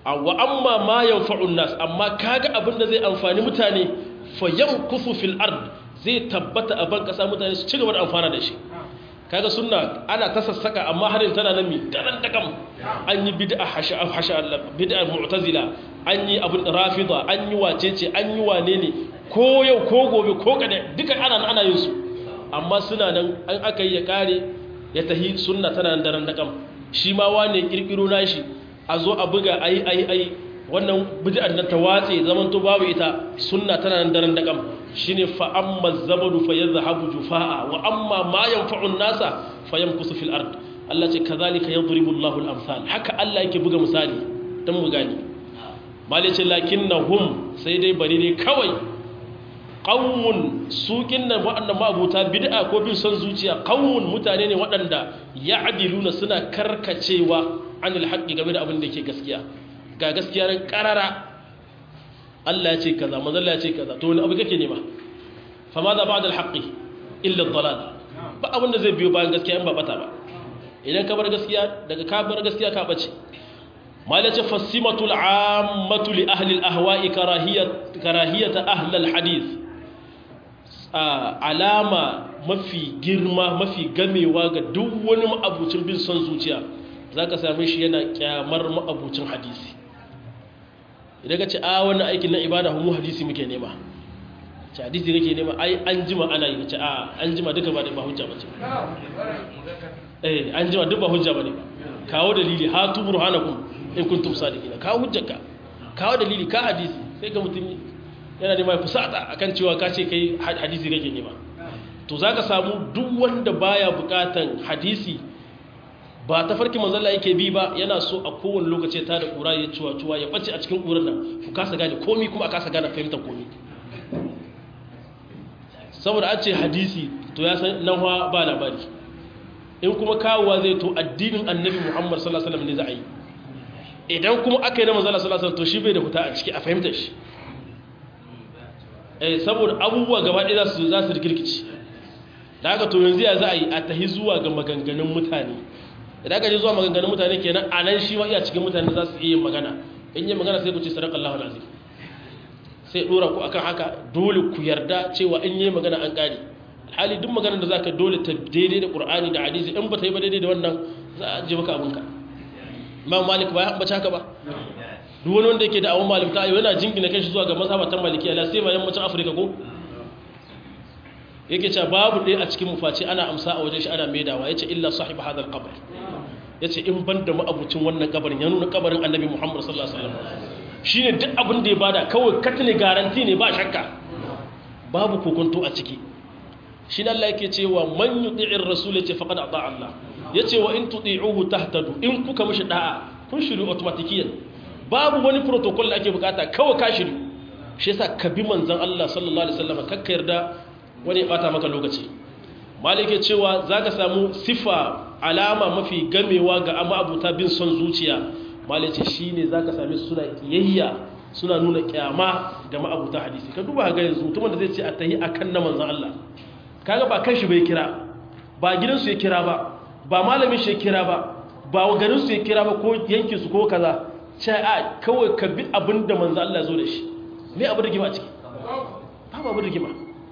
wa amma ma yanfa'un nas amma kaga abin da zai amfani mutane fa yamkusu fil ard zai tabbata a ban kasa mutane su ci gaba da amfana da shi kaga sunna ana ta sassaka amma harin tana nan mi daren dakam an yi bid'a hasha hasha bid'a mu'tazila an yi abin rafida an yi wacece an yi wane ne ko yau ko gobe ko kada duka ana ana yin su amma suna nan an aka yi ya kare ya tahi sunna tana nan daren dakam shi ma wane kirkiro nashi a zo a buga ayi ayi ayi wannan bid'ar nan ta watse zaman to babu ita sunna tana nan daren dakam shine fa amma zabadu fa yadhhabu jufaa wa amma ma yanfa'u an-nasa fa yamkusu fil ard Allah ce kazalika yadribu Allahu al-amsal haka Allah yake buga misali dan mu gani mali ce lakinnahum sai dai bari ne kawai qaumun sukin nan waɗanda mabuta bid'a ko bin son zuciya qaumun mutane ne waɗanda ya'diluna suna karkacewa anil haqqi game da abin da yake gaskiya ga gaskiya ran karara Allah ya ce kaza manzo Allah ya ce kaza to wani abu kake nema fa ma za ba'da al-haqqi illa ad-dalal ba abin da zai biyo bayan gaskiya in ba bata ba idan ka bar gaskiya daga ka bar gaskiya ka bace malace fasimatul ammatu li ahli al-ahwa'i karahiyat karahiyat ahli al-hadith alama mafi girma mafi gamewa ga duk wani ma'abucin bin son zuciya zaka same shi yana kyamar ma'abucin hadisi idan ka ce a wannan aikin na ibada mu hadisi muke nema ce hadisi kake nema ai an jima ana yi ce a an jima duka ba da ba hujja bace eh an jima duk ba hujja bane kawo dalili hatu burhanakum in kuntum sadiqina kawo hujjarka kawo dalili ka hadisi sai ga mutum yana nema ya fusata akan cewa ka ce kai hadisi kake nema to zaka samu duk wanda baya bukatan hadisi ba ta farki manzalla yake bi ba yana so a kowane lokaci ta da ƙura ya cuwa cuwa ya ɓace a cikin ƙurar nan ku kasa gane komi kuma a kasa gane fahimtar komi saboda an ce hadisi to ya san nan ba labari in kuma kawowa zai to addinin annabi muhammad sallallahu alaihi wasallam ne za a yi idan kuma aka yi na manzalla sallallahu alaihi wasallam to shi bai da fita a ciki a fahimtar shi eh saboda abubuwa gaba ɗaya za su za su rikirkici da haka to yanzu ya za a yi a tahi zuwa ga maganganun mutane idan aka je zuwa maganganun mutane kenan a nan shi ma iya cikin mutane za su iya magana in yi magana sai ku ce sadaka Allah lazim sai dora ku akan haka dole ku yarda cewa in yi magana an kare hali duk maganar da zaka dole ta daidai da Qur'ani da hadisi in ba ta yi ba daidai da wannan za a je maka abinka Imam Malik ba ya ambace haka ba duk wani wanda yake da awon malimta ayo yana jingina kai shi zuwa ga mazhabatan malikiya la sai ma yammacin Afirka ko yake cewa babu ɗaya a cikin mufaci ana amsa a wajen shi ana maidawa yace illa sahib hadal qabr yace in ban da ma'abucin wannan kabarin ya nuna kabarin annabi Muhammad sallallahu alaihi wasallam shine duk abin da ya bada kawai katne garanti ne ba shakka babu kokonto a ciki shi Allah yake cewa man yuti'ir rasul yace faqad ata Allah yace wa in tuti'uhu tahtadu in kuka mishi da'a kun shiru automatikiyan babu wani protocol da ake bukata kawai ka shiru shi yasa ka bi manzon Allah sallallahu alaihi wasallam kakka yarda wani ya bata maka lokaci malike cewa zaka samu sifa alama mafi gamewa ga amma abuta bin son zuciya malice shine zaka same su suna kiyayya suna nuna kyama ga ma'abuta hadisi ka duba ga yanzu mutumin da zai ce a tahi akan na manzon Allah kaga ba kanshi bai kira ba gidansu ya kira ba ba malamin shi ya kira ba ba garin su ya kira ba ko yankin su ko kaza ce a kawai ka bi abin da manzon Allah ya zo da shi me abin da gima a ciki babu abin da gima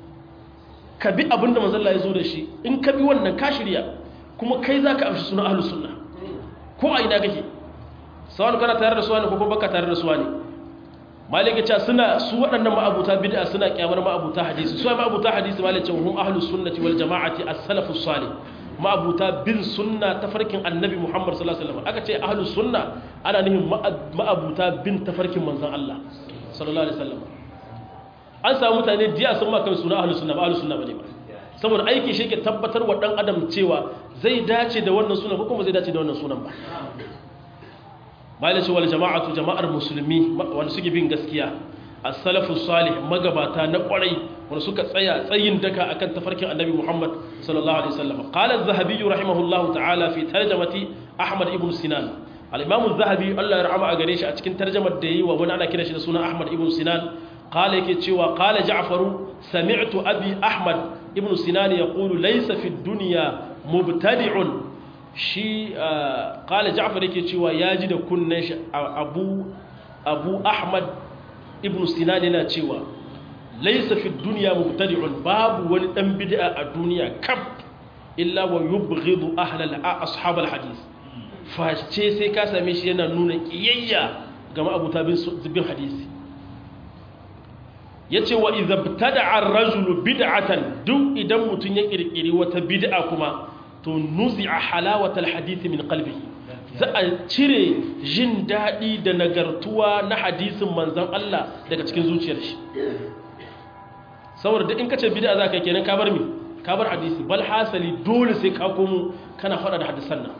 ka bi abin da manzon Allah ya zo da shi in ka bi wannan ka shirya kuma kai za ka amshi suna ahlus sunna ko a ina kake sawan kana tare da suwani ko kuma baka tare da suwani malika ce suna su waɗannan ma'abuta bid'a suna kyamar ma'abuta hadisi su ma'abuta hadisi malika ce hum ahlus sunnati wal jama'ati as-salafus salih ma'abuta bin sunna tafarkin annabi Muhammad sallallahu alaihi wasallam aka ce ahlus sunna ana nihin ma'abuta bin tafarkin manzon Allah sallallahu alaihi wasallam an samu mutane diya sun ma kan suna ahlus sunna ba ahlus sunna bane ba saboda aiki shi ke tabbatar wa dan adam cewa zai dace da wannan sunan ko kuma zai dace da wannan sunan ba malaci wal jama'atu jama'ar musulmi wanda suke bin gaskiya as-salafu salih magabata na kwarai wanda suka tsaya tsayin daka akan tafarkin annabi Muhammad sallallahu alaihi wasallam qala az-zahabi rahimahullahu ta'ala fi tarjamati ahmad ibn sinan al-imam az-zahabi Allah ya rahama a gare shi a cikin tarjamar da yi wa wani ana kira shi da suna ahmad ibn sinan qala yake cewa qala ja'faru sami'tu abi ahmad ibn sinan yaqulu laysa fi ad-dunya mubtadi'un shi kala ja'far yake cewa ya ji da kunnen shi abu abu ahmad ibn sinan yana cewa laisa fi duniya mubtadi'un babu wani dan bid'a a duniya kaf illa wa yubghidu ahlal ashabal hadith face sai ka same shi yana nuna kiyayya ga ma'abuta bin hadisi yace wa idza btada'a ar-rajulu bid'atan duk idan mutun ya kirkiri wata bid'a kuma to nuzi'a halawatal hadith min qalbihi za a cire jin daɗi da nagartuwa na hadisin manzan Allah daga cikin zuciyar shi saboda duk in kace bid'a za ka kenan ka bar mi ka bar hadisi bal hasali dole sai ka komo kana faɗa da hadisan nan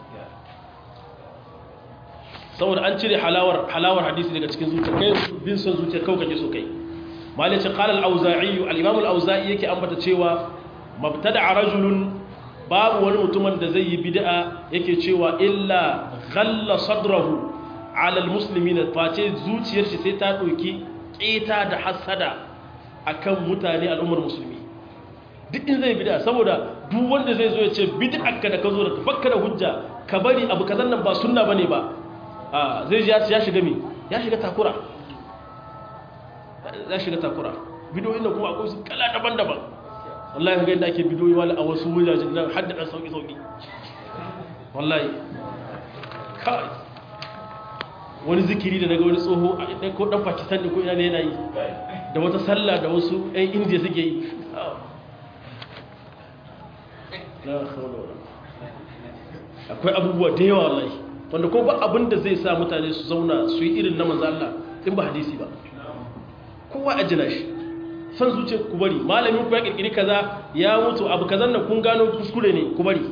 saboda an cire halawar halawar hadisi daga cikin zuciyar kai bin son zuciyar kawai kake so kai malai ce qala al-auza'i al-imam al-auza'i yake ambata cewa mabtada'a rajulun babu wani mutumin da zai yi bid'a yake cewa illa ghalla sadrahu ala almuslimin face zuciyar shi sai ta dauki keta da hasada akan mutane al'ummar musulmi duk in zai bid'a saboda duk wanda zai zo ya ce bid'arka da ka zo da tafakka da hujja ka bari abu kazan nan ba sunna bane ba a zai ji ya shiga mi ya shiga takura ya shiga takura bidiyoyin da kuma akwai su kala daban-daban wallahi ga yadda ake bidiyoyi wala a wasu wajajen nan hadda dan sauki sauki wallahi kai wani zikiri da daga wani tsoho a ko dan Pakistan ne ko ina ne yana yi da wata sallah da wasu ɗan India suke yi akwai abubuwa da yawa wallahi wanda ko ba abin da zai sa mutane su zauna su yi irin na manzo Allah in ba hadisi ba kowa a jina shi san zuciya ku bari malamin ku ya kirkiri kaza ya mutu abu kazan nan kun gano kuskure ne ku bari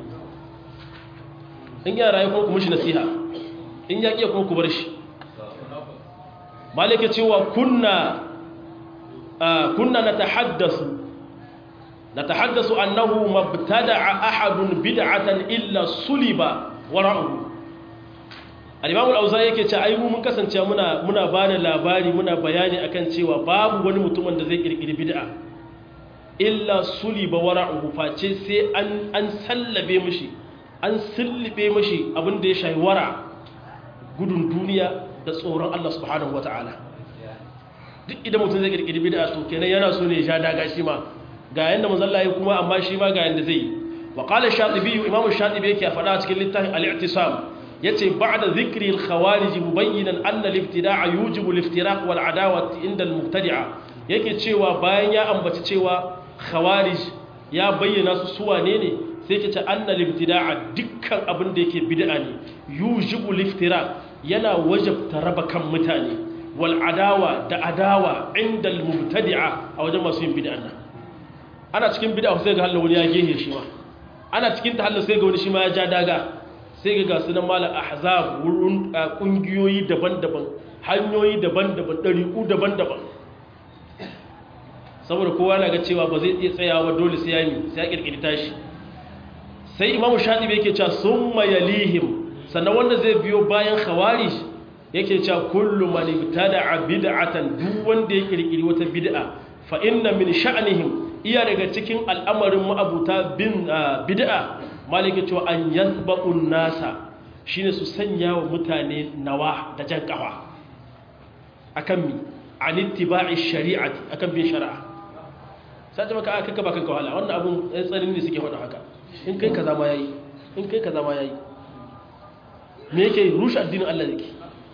in yara ya kuma ku mishi nasiha in ya kiya kuma ku bar shi malaka cewa kunna kunna natahaddasu natahaddasu annahu mabtada'a ahadun bid'atan illa suliba wara'uhu al-imam al-auza'i yake ce ai mu mun kasance muna muna bada labari muna bayani akan cewa babu wani mutumin da zai kirkiri bid'a illa suliba wara'uhu face sai an an sallabe mishi an sillibe mishi abin da ya shayi wara gudun duniya da tsoron Allah subhanahu wata'ala duk idan mutum zai kirkiri bid'a to kenan yana so ne ya sha daga shi ma ga yanda manzon Allah ya kuma amma shi ma ga yanda zai yi wa qala shatibi imamu shatibi yake faɗa cikin littafin al-i'tisam yace ba'da dhikri al-khawarij mubayyinan anna al-ibtida'a yujibu al-iftiraq wal adawati inda al-mubtadi'a yake cewa bayan ya ambaci cewa khawarij ya bayyana su su wane ne sai yake ce anna al-ibtida'a dukkan abin da yake bid'a ne yujibu al-iftiraq yana wajabta raba kan mutane wal adawa da adawa inda al-mubtadi'a a wajen masu yin bid'a nan ana cikin bid'a sai ga halin wani ya gehe shi ma ana cikin tahallul sai ga wani shi ma ya ja daga sai ga gasu nan malar ahzab wurin kungiyoyi daban-daban hanyoyi daban-daban ɗariƙu daban-daban saboda kowa na ga cewa ba zai iya tsayawa dole sai ya yi sai ya ƙirƙiri tashi sai imamu shaɗi yake cewa sun mayalihim sannan wanda zai biyo bayan khawari yake cewa kullu man ibtada'a bid'atan duk wanda ya ƙirƙiri wata bid'a fa inna min sha'nihim iya daga cikin al'amarin ma'abuta bin bid'a malika cewa an yasba'un nasa shine su sanya wa mutane nawa da jan kafa akan mi an ittiba'i shari'ati akan bin shari'a sai ta maka aka kaba kanka wahala wannan abun tsarin ne suke faɗa haka in kai kaza ma yayi in kai kaza ma yayi me yake rushe addinin Allah yake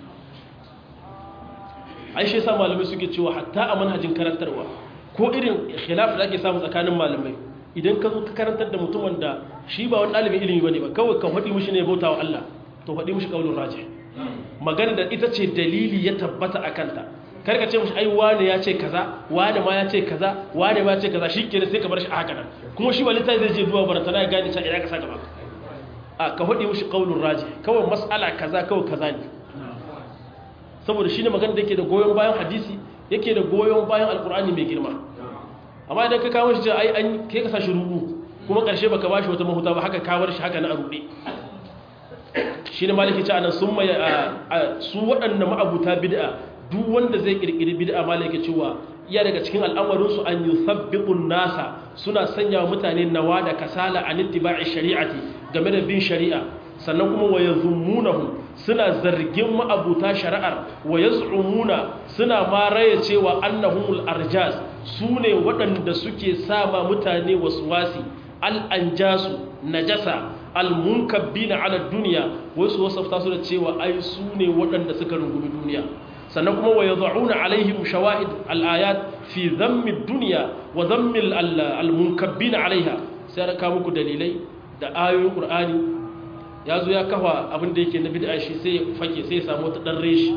ai shi yasa malamai suke cewa hatta a manhajin karantarwa ko irin khilaf da ake samu tsakanin malamai idan ka zo ka karantar da mutumin da shi ba wani ɗalibin ilimi bane ba kawai ka faɗi mishi ne bauta wa Allah to faɗi mishi kaulin raji magana da ita ce dalili ya tabbata a kanta kar ka ce mishi ai wane ya ce kaza wane ma ya ce kaza wane ma ya ce kaza shi kenan sai ka bar shi a haka nan kuma shi ba littafi zai je duba barata na ya gane cewa ina ka sa gaba a ka faɗi mishi kaulin raji kawai mas'ala kaza kawai kaza ne saboda shi ne magana da yake da goyon bayan hadisi yake da goyon bayan alkur'ani mai girma amma idan ka kawo shi ai an kai ka sashi rubu kuma karshe baka bashi wata mahuta ba haka ka bar shi haka na arube shine maliki ce anan sun mai su waɗannan ma'abuta bid'a duk wanda zai kirkiri bid'a maliki cewa iya daga cikin al'amarin su an yusabbiqu nasa suna sanya wa mutane nawa da kasala an ittiba'i shari'ati game da bin shari'a sannan kuma wa yazummunahum suna zargin ma'abuta shari'ar wa yaz'umuna suna ma raya cewa annahumul arjaz sune waɗanda suke sama mutane waswasi al-anjasu najasa al-munkabbina ala dunya wasu wasafta su da cewa ai sune waɗanda suka rungumi duniya sannan kuma wa yad'una alaihim shawahid al-ayat fi dhammi ad-dunya wa dhammi al-munkabbina alaiha sai aka muku dalilai da ayoyin qur'ani ya zo ya kafa abin da yake na bid'a shi sai ya fake sai ya samu wata dan reshi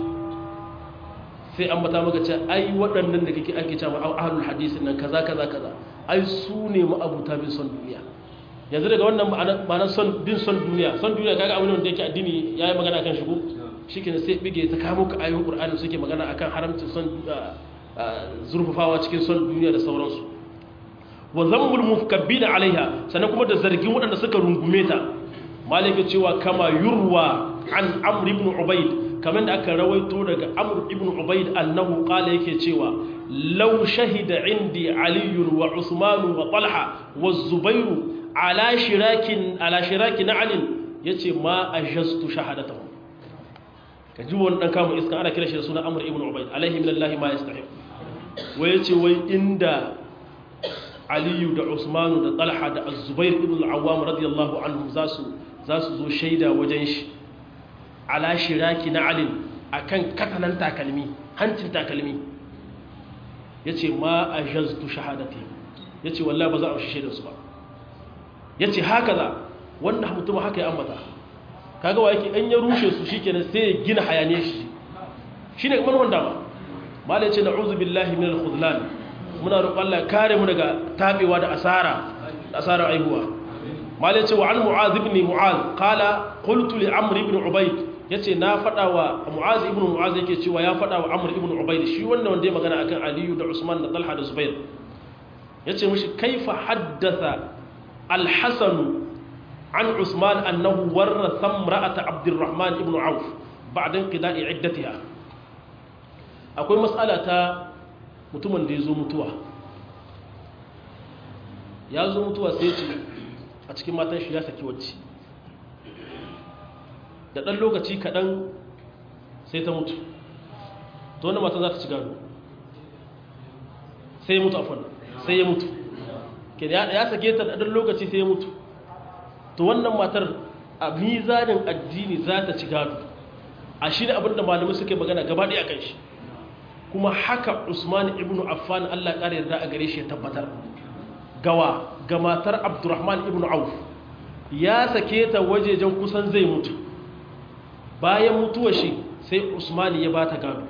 sai an bata maka ce ai waɗannan da kake ake cewa ahlul hadisi nan kaza kaza kaza ai su ne ma'abuta bin son duniya yanzu daga wannan ma'anar son bin son duniya son duniya kaga abin da yake addini yayi magana kan shigo shikenan sai bige ta kawo ka ayoyin qur'ani suke magana akan haramcin son zurfafawa cikin son duniya da sauransu wa zammul mukabbina alaiha sannan kuma da zargin waɗanda suka rungume ta malaka cewa kama yurwa an amr ibn ubayd kamar da aka rawaito daga amr ibn ubayd annahu qala yake cewa law shahida indi ali wa usman wa talha wa zubair ala shirakin ala shirakin ali yace ma ajastu shahadatuhum kaji wannan dan kama iska ana kira shi da sunan amr ibn ubayd alaihi minallahi ma yastahiq wai yace wai inda aliyu da usmanu da talha da azubair ibn al-awwam radiyallahu anhum zasu zasu zo shaida wajen shi ala shiraki na alin akan katanan takalmi hancin takalmi yace ma ajaztu shahadati yace wallahi ba za a shaida su ba yace haka za wanda mutum haka ya ambata kaga wa yake an ya rushe su shikenan sai ya gina hayane shi shine kamar wanda ba malai yace na'udhu billahi minal khudlan muna roƙon Allah kare mu daga tabewa da asara da asarar aihuwa mal yace wa an mu'az ibn mu'az qala qultu li amr ibn ubayd yace na fada wa mu'az ibn mu'az yake cewa ya fada wa amr ibn ubayd shi wannan wanda ya magana akan aliyu da usman da talha da zubair yace mishi kaifa haddatha al-hasan an usman annahu warratha imra'ata abdurrahman ibn auf ba'da inqida'i iddatiha akwai mas'ala ta mutumin da ya zo mutuwa ya zo mutuwa sai ce a cikin matan shi ya saki wacce da ɗan lokaci kaɗan sai ta mutu to wanda matan za ta ci gado sai ya mutu a fannin sai ya mutu ya sake ta da ɗan lokaci sai ya mutu to wannan matar a mizanin addini za ta ci gado a shi ne abinda malamai suka yi magana gaba ɗaya kan shi kuma haka usman ibn affan allah ƙara yarda a gare shi ya tabbatar gawa ga matar abdurrahman ibn auf ya sake ta wajejen kusan zai mutu bayan mutuwa shi sai usman ya bata gado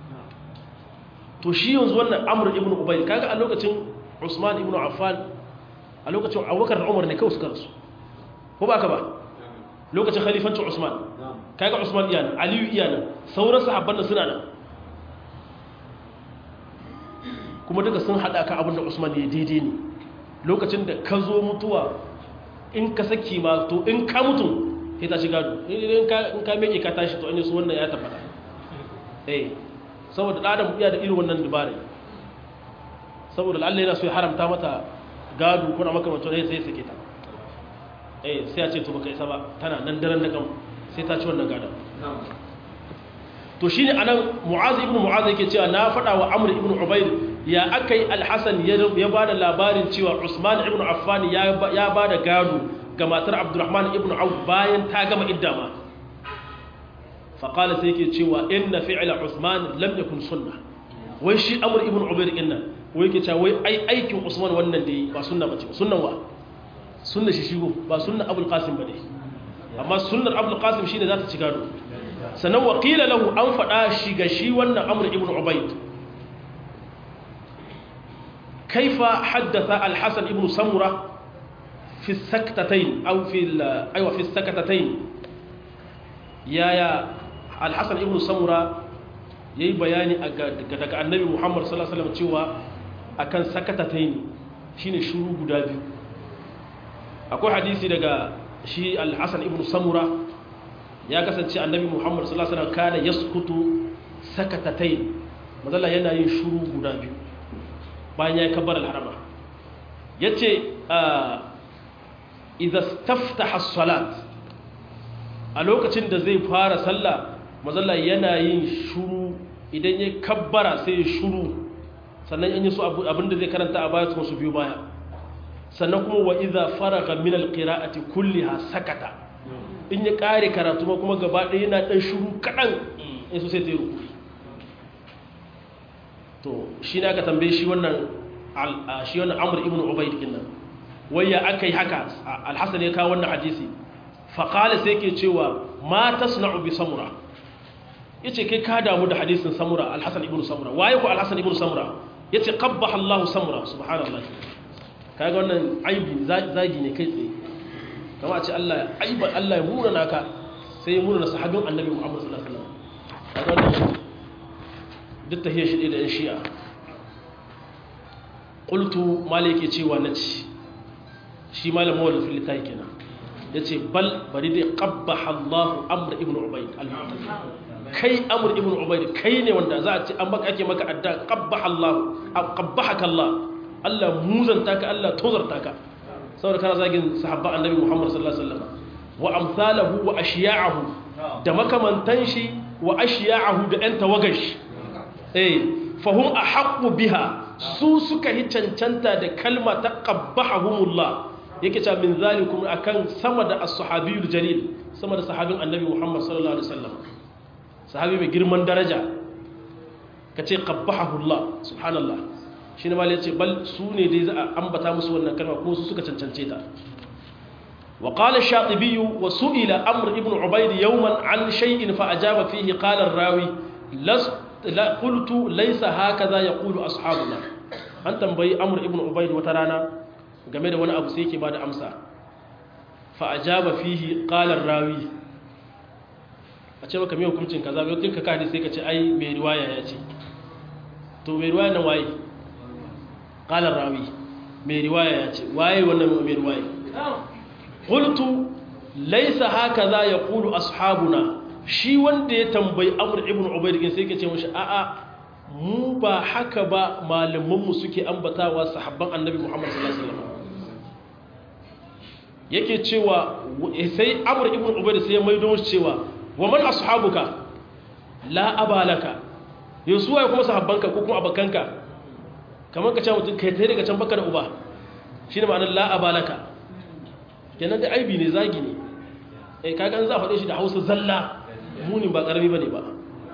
to shi yanzu wannan amr ibn ubay kaga a lokacin usman ibn affan a lokacin abubakar da umar ne kawai suka rasu ko ba ka ba lokacin khalifancin usman kaga usman iyana aliyu iyana sauran sahabban da suna nan kuma duka sun haɗa ka abin da usman ya daidai ne lokacin da ka zo mutuwa in ka saki ma to in ka mutum sai ta shiga in ka meke ka tashi to an yi su wannan ya tabbata eh saboda ɗadan iya da irin wannan dubarai saboda Allah yana so ya haramta mata gado kuna makamancin ne sai ya sake ta eh sai ya ce to baka isa ba tana nan daren da kan sai ta ci wannan gadon to shine anan mu'az ibn mu'az yake cewa na faɗa wa amr ibn ubayd ya akai al-hasan ya bada labarin cewa usman ibn affan ya ya bada gado ga matar abdurrahman ibn auf bayan ta gama iddama fa qala sai yake cewa inna fi'la usman lam yakun sunnah wai shi amr ibn ubayd inna wai yake cewa wai ai aikin usman wannan da ba sunna bace sunnan wa sunna shi shigo ba sunna abul qasim bane amma sunnar abul qasim shine za ta ci gado sannan waƙila lahu an faɗa shi ga shi wannan amur ibn ubaid kaifa haddasa alhassan ibn samura fi saktatain au fi aiwa fi saktatain yaya alhassan ibn samura yayi bayani daga annabi muhammad sallallahu alaihi wasallam cewa akan saktatain shine shuru guda biyu akwai hadisi daga shi alhassan ibn samura ya kasance annabi muhammad sallallahu alaihi wasallam kana yaskutu sakatatain mazalla yana yin shuru guda biyu bayan ya kabbar al-harama yace idza staftaha as-salat a lokacin da zai fara sallah mazalla yana yin shuru idan ya kabbara sai ya shuru sannan in yi su abinda zai karanta a baya su biyu baya sannan kuma wa iza faraga min alqira'ati kulliha sakata in ya kare karatu ma kuma gaba ɗaya yana ɗan shuru kaɗan in so sai ta yi rukuri to shi ne aka tambaye shi wannan shi wannan amur ibn ubaid din nan wai ya aka yi haka alhassan ya kawo wannan hadisi faƙala sai ke cewa ma tasna'u bi samura yace kai ka damu da hadisin samura alhassan ibn samura waye ko alhassan ibn samura yace qabbaha allah samura subhanallahi kaga wannan aibi zagi ne kai tsaye kama a ce Allah aiba Allah ya mura naka sai ya mura na sahabin annabi Muhammad sallallahu alaihi wasallam kaga wannan duk tahiyar shi da yan shi'a qultu malike cewa nace shi malamin wannan filita kenan yace bal bari dai qabbaha Allah amr ibn ubayd kai amr ibn ubayd kai ne wanda za a ce an maka ake maka adda qabbaha Allah qabbahaka Allah Allah muzanta ka Allah tozarta ka saboda kana zagin sahabba annabi Muhammad sallallahu alaihi wasallam wa amsalahu wa ashiya'ahu da makamantan shi wa ashiya'ahu da ɗan tawagash eh fahum ahaqqu biha su suka yi cancanta da kalma ta qabbahumullah yake cewa min zalikum akan sama da as-sahabiyul jalil sama da sahabin annabi Muhammad sallallahu alaihi wasallam sahabi mai girman daraja kace qabbahullah subhanallah shi ne malai ce bal su ne dai za a ambata musu wannan kalma ko su suka cancance ta wa qala shatibi wa su'ila amr ibn ubayd yawman an shay'in fa ajaba fihi qala ar-rawi las la qultu laysa hakaza yaqulu ashabuna an tambayi amr ibn ubayd wata rana game da wani abu sai yake bada amsa fa ajaba fihi qala ar-rawi a ce maka me hukuncin kaza bai tinka ka sai ka ce ai mai riwaya ya ce to mai riwaya nan waye قال الراوي mai riwaya ya ce waye wannan mai riwaya qultu laysa hakaza yaqulu ashabuna shi wanda ya tambayi amr ibn ubayd din sai kace mishi a'a mu ba haka ba malaman mu suke ambatawa sahabban annabi muhammad sallallahu alaihi wasallam yake cewa sai amr ibn ubayd sai ya maido shi cewa wa man ashabuka la abalaka yosuwa kuma sahabbanka ko kuma abakanka kamar ka ce mutum kai ta daga can baka da uba shi ne ma'anar la'abalaka kenan da aibi ne zagi ne eh kagan za a faɗe shi da hausa zalla munin ba ƙarami ba ne ba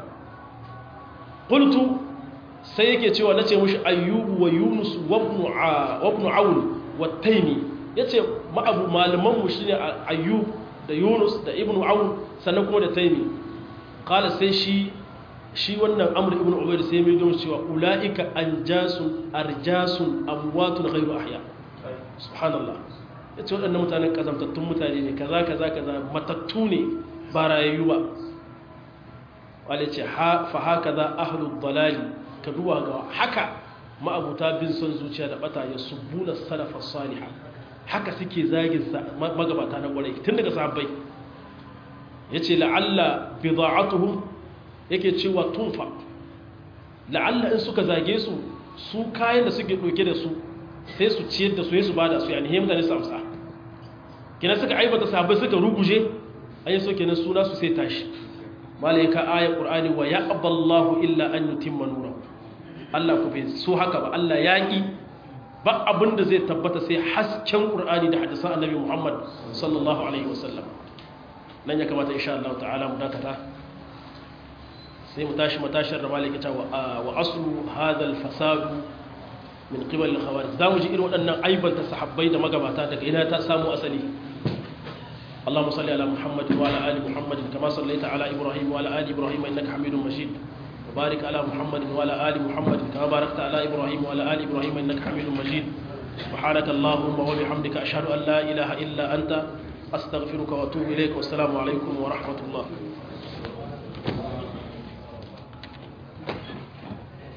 ƙultu sai yake cewa na ce mushi ayyubu wa yunus wabnu awun wa taimi ya ce ma'abu malamanmu shi ne ayyub da yunus da ibnu awun sannan kuma da taimi ƙala sai shi shi wannan amur ibn ubaid sai mai don cewa ulaika anjasun arjasun amwatun ghairu ahya subhanallah yace waɗannan mutanen kazamtattun mutane ne kaza kaza kaza matattu ne ba rayayyu ba wale ce fa hakaza ahlud dalali ka duba ga haka ma'abuta bin son zuciya da bata ya subuna salafa salihah haka suke zagin magabata na gwarai tun daga sahabbai yace la'alla bida'atuhum yake cewa tunfa la'alla in suka zage su su kayan da suke ɗauke da su sai su ciyar da su ya su ba da su yani hemda ne su amsa kina suka aibata sahabbai suka ruguje an yi so kenan suna su sai tashi malaika ayat qur'ani wa yaqballahu illa an yutimma nura Allah ku bai so haka ba Allah ya ki ba abin da zai tabbata sai hasken qur'ani da hadisan annabi Muhammad sallallahu alaihi wasallam nan ya kamata insha Allah ta'ala mu dakata sai mu tashi matashar da maliki ta wa aslu hadal fasadu min qibal al-khawarij za mu ji irin waɗannan aibanta sahabbai da magabata daga ina ta samu asali اللهم صل على محمد وعلى ال محمد كما صليت على ابراهيم وعلى ال ابراهيم انك حميد مجيد وبارك على محمد وعلى ال محمد كما باركت على ابراهيم وعلى ال ابراهيم انك حميد مجيد سبحانك اللهم وبحمدك اشهد ان لا اله الا انت استغفرك واتوب اليك والسلام عليكم ورحمه الله